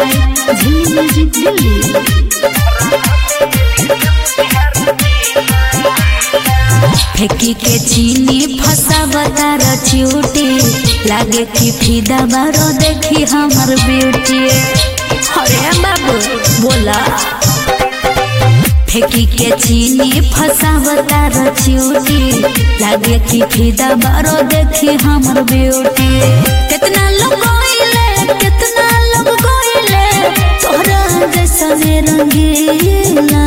by Zilli Music Delhi. फेंकी के चीनी फसावता रचिउटी लागे कि फिदा बारो देखी हमर ब्यूटी अरे बाबू बोला फेंकी के चीनी फसावता रचिउटी लागे कि फिदा बारो देखी हमर ब्यूटी कितना लोग गोइले कितना लोग गोइले तोहरा जैसने रंगीला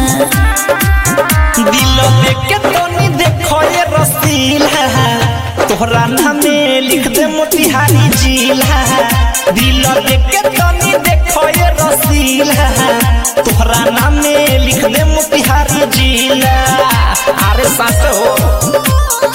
दिल देके तनी देखो ये रसील है तोहरा नामे लिख दे मोतिहारी झील है दिल देके तनी देखो ये रसील है तोहरा नामे लिख दे मोतिहारी झील अरे सास हो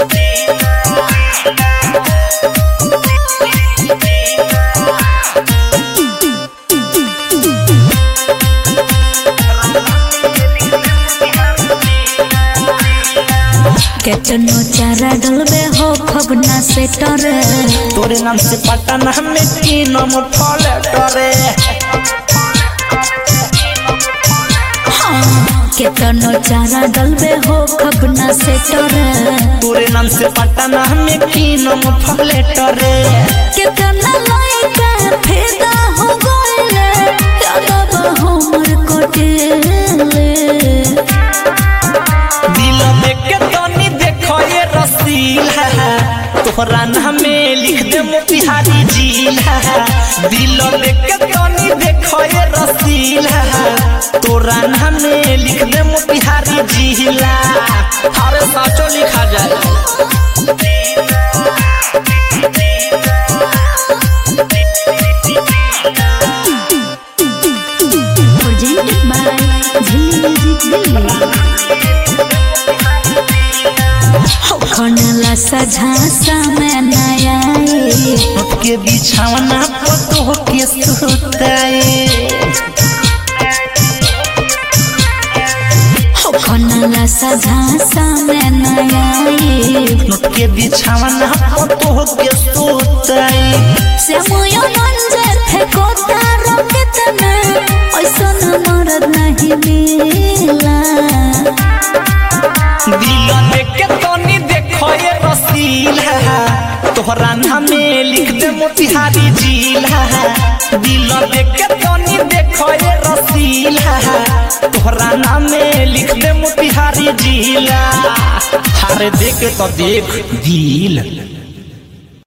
केतनो चारा डलबे हो खबना से टरे तोरे नाम से पटना में की नाम फल टरे केतनो चारा डलबे हो खबना से टरे तोरे नाम से पटना में की नाम फल टरे केतना लइका फेदा हो गइले यादव हमर कोटेले दिल देके तनी देखो ये रसील है तोहरा नामे लिख दे मोतिहारी झील है दिल देके तनी देखो ये रसील है तोरा नामे लिख दे मोतिहारी झील हरे साचो लिखा जाए presented by Zilli Music Delhi. हो खनला सझा समय नया के बिछावना पतो के सुताए हो खनला सझा समय नया के बिछावना पतो के सुताए श्यामयो मंजे थे कोता रोकेत में ऐसन मरद नहीं मिला दिल देके तनी देखो ये रसील है तोहरा नामे लिख दे मोतिहारी झील है दिल देके तनी देखो ये रसील है तोहरा नामे लिख दे मोतिहारी झील अरे देख तो देख दिल